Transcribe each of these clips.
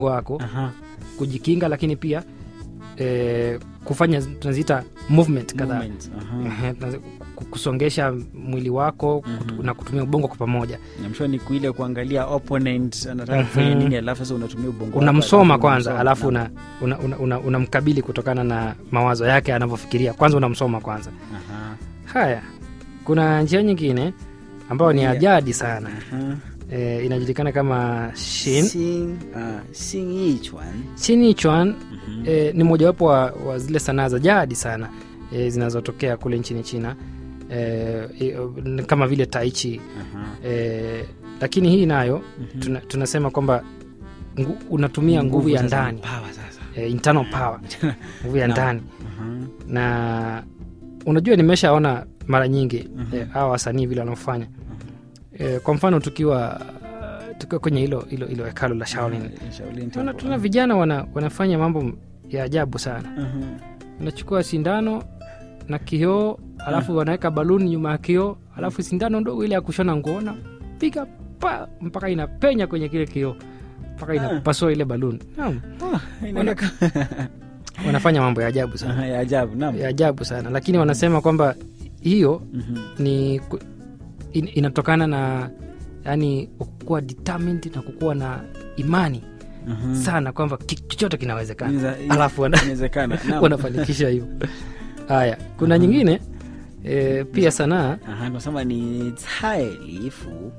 wako Aha. kujikinga lakini pia eh, kufanya tunaziita movement kadhaa Movement. Aha. Ehe, tunazi- ku- kusongesha mwili wako kutu- Mhm. na kutumia ubongo kwa pamoja namshua ni kuile kuangalia opponent anataka kufanya Mhm. nini alafu sasa unatumia ubongo wako, unamsoma alafu kwanza unamsoma. alafu Naam. unamkabili una, una, una, unamkabili kutokana na mawazo yake anavyofikiria kwanza unamsoma kwanza Aha. haya kuna njia nyingine ambayo ni Yeah. ajadi sana Aha. e, inajulikana kama shin Xin- ah, xin yi chuan. shinichuan Mhm. e, ni mojawapo wa, wa zile sanaa za jadi sana e, zinazotokea kule nchini china e, e, kama vile taichi Aha. e, lakini hii nayo Mhm. tuna, tunasema kwamba ngu, unatumia nguvu ya sasa, ndani power sasa. e, internal power nguvu ya Naam. ndani Aha. na unajua nimeshaona mara nyingi Mhm. eh, hawa wasanii vile wanaofanya e, kwa mfano tukiwa tukiwa kwenye hilo hilo hilo hekalo la Shaolin Ah, Shaolin tunaona Temple. tuna vijana wana, wanafanya mambo ya ajabu sana Aha. unachukua sindano na kioo alafu wanaweka baluni nyuma ya kioo alafu sindano ndogo ile ya kushona nguo na piga pa mpaka inapenya kwenye kile kioo mpaka inapasua ile baluni naam Ah, inaonekana- wanafanya mambo ya ajabu sana Aha, ya ajabu naam. ya ajabu sana lakini wanasema kwamba hiyo Mhm. ni ku- in, inatokana na yani kukuwa determined na kukuwa na imani Mhm. sana kwamba ki- chochote kinawezekana Inaweza- alafu wana, inawezekana naam. wanafanikisha hivyo haya kuna nyingine e, pia sanaa Aha, tunasema ni cai lifu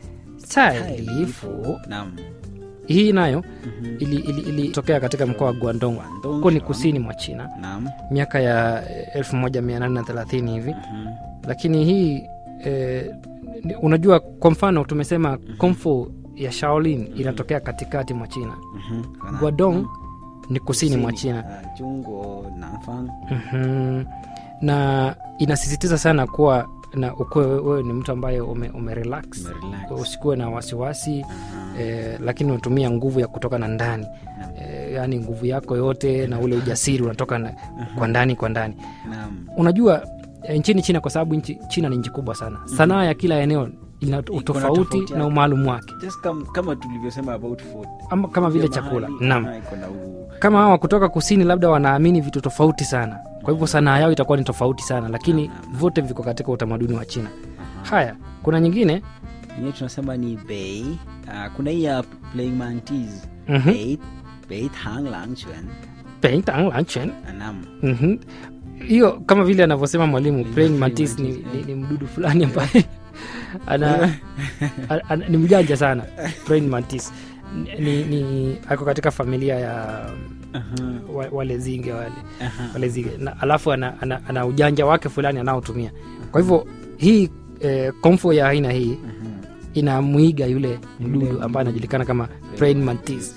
tailifu naam hii nayo Mhm. ilitokea ili, ili ilitokea katika mkoa wa guandong Guangdong, huko ni sawa. kusini mwa china naam miaka ya eh, 1830 hivi Mhm. lakini hii eh, ni- unajua kwa mfano tumesema komfu ya shaolin inatokea katikati mwa china Mhm. Kana- guadong ni kusini mwa china Ah, Jungo Nanfang. Mhm. na inasisitiza sana kuwa na ukuwe wewe ni mtu ambaye ume, ume relax Umerelax. usikuwe na wasiwasi Aha. eh, lakini unatumia nguvu ya kutoka na ndani Naam. eh, yaani nguvu yako yote na ule ujasiri unatoka na, kwa ndani kwa ndani Naam. unajua eh, nchini china kwa sababu nchi, china ni nchi kubwa sana sanaa ya kila eneo ina utofauti tofauti na yake. umaalum wake Just kam- kama tulivyosema about food ama kama vile Kila chakula mahali, naam aha, iko na u- kama hawa kutoka kusini labda wanaamini vitu tofauti sana kwa hivyo sanaa yao itakuwa ni tofauti sana lakini vyote viko katika utamaduni wa china aha. haya kuna nyingine Yenyewe tunasema ni bei Ah, kuna hii ya playing mantis Mhm. bei bei tang lang chuan Peng tang lan chen. Ah, naam Mhm. hiyo kama vile anavyosema mwalimu Praying praying mantis ni, mantis, ni, eh. ni mdudu fulani ambaye ana, ana, ana, ni mjanja sana praying mantis ni, ni ako katika familia ya Aha, wa- wale zinge wale aha. wale zinge na, alafu ana, ana, ana ujanja wake fulani anaotumia kwa hivyo hii eh, komfo ya aina hii Aha. inamwiga yule mdudu mdudu. ambaye anajulikana kama praying mantis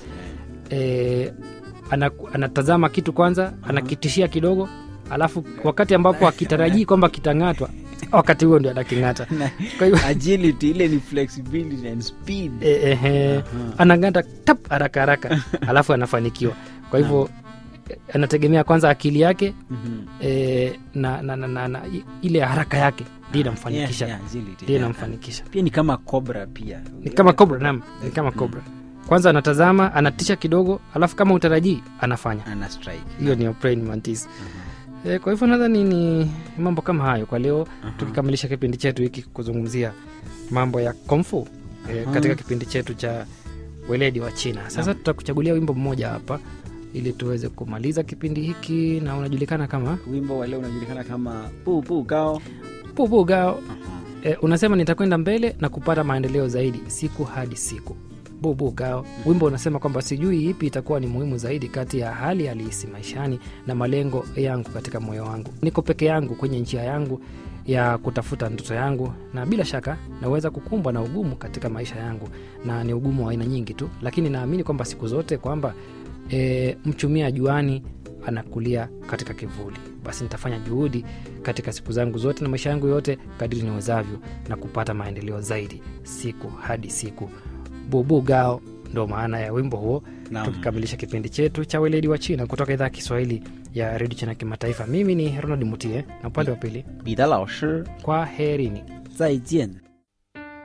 eh, ana, anatazama kitu kwanza anakitishia kidogo alafu wakati ambapo akitarajii kwamba kitang'atwa wakati huo ndio anaking'ata Na- kwa hivyo agility ile ni flexibility and speed eh, eh, eh, Aha. anang'ata tap haraka haraka alafu anafanikiwa kwa hivyo eh, anategemea kwanza akili yake Mhm. eh, na, na, na, na, na i- ile haraka yake ndio inamfanikisha Yeah, yeah, agility, ndio yeah. inamfanikisha pia ni kama cobra pia ni kama cobra nam ni kama cobra kwanza anatazama anatisha kidogo alafu kama utarajii anafanya ana strike hiyo ni praying mantis e, kwa hivyo nadhani ni mambo kama hayo kwa leo tukikamilisha kipindi chetu hiki kuzungumzia mambo ya komfu e, Aha. katika kipindi chetu cha weledi wa china sasa tutakuchagulia wimbo mmoja hapa ili tuweze kumaliza kipindi hiki na unajulikana kama wimbo wa leo unajulikana kama bu bu gao bubugao e, unasema nitakwenda mbele na kupata maendeleo zaidi siku hadi siku bubugao wimbo unasema kwamba sijui ipi itakuwa ni muhimu zaidi kati ya hali halisi maishani na malengo yangu katika moyo wangu niko peke yangu kwenye njia yangu ya kutafuta ndoto yangu na bila shaka naweza kukumbwa na ugumu katika maisha yangu na ni ugumu wa aina nyingi tu lakini naamini kwamba siku zote kwamba e, mchumia juani anakulia katika kivuli basi nitafanya juhudi katika siku zangu zote na maisha yangu yote kadiri niwezavyo na kupata maendeleo zaidi siku hadi siku bubu gao ndo maana ya wimbo huo Naam. tukikamilisha kipindi chetu cha weledi wa china kutoka idhaa ya kiswahili ya redio china kimataifa mimi ni ronald mutie na upande wa pili 彼得老师 kwa herini 再见